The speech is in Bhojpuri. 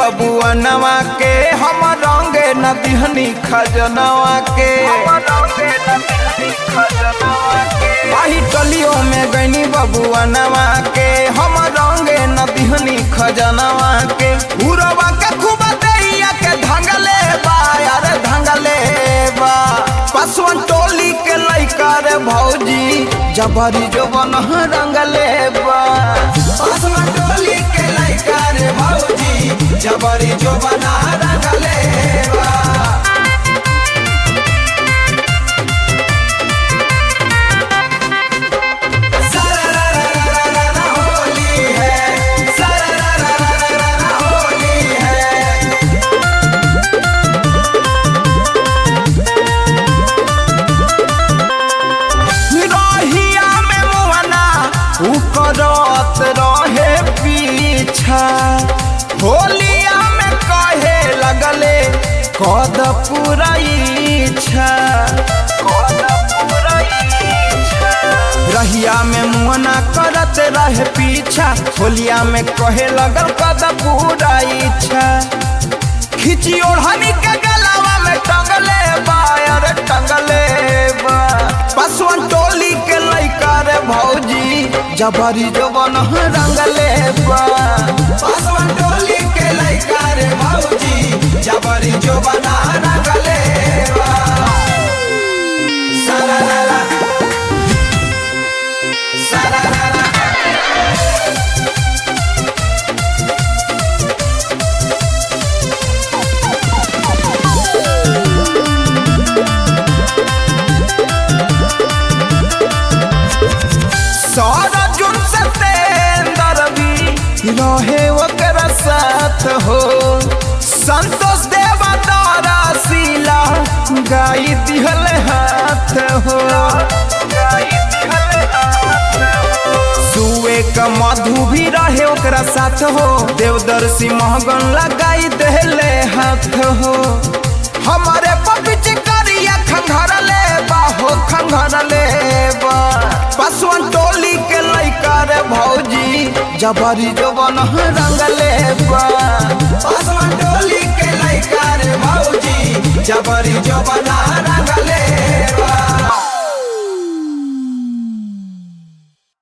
बबुअनवा के हम रंगे न दिहनी खजनवा के आही टलियों में गईनी बबुअनवा के हम रंगे न दिहनी खजनवा के उरवा के खूब दैया के धंगले बा यार धंगले बा पसवन टोली के लइका रे भौजी जबरी जो बन रंगले बा पसवन टोली के लइका रे भौजी जबरी जो बना रंगले बा सरररररररर होली है सरररररररर होली है रहिया में मुहना उ करत रहे पीछा होलिया में कहे लगले कद पूरा इच्छा रहिया में मुहना करत रहे पीछा होलिया में कहे लगल कद पूरा इच्छा खिची ओढ़नी के गलावा में टंगले बा अरे टंगले बा पसवन टोली के लइका रे भौजी जबरी जवन रंगले बा पसवन टोली के लइका रे भौजी जबरी जवन रंगले बा सरररा सरररा सारा जुन सतेंदर भी रहे ओकरा साथ हो संतोष देवा तारा सीला गाई दिहल हाथ हो सुए का मधु भी रहे ओकरा साथ हो देवदर्शी महगन लगाई देले हाथ हो हमारे पपिच करिया खंघरले बा हो खंघरले बा पसवन टोली के लइका रे भौजी जबरी जवन रंगले बा पसवन टोली के लइका रे भौजी जबरी जवन रंगले बा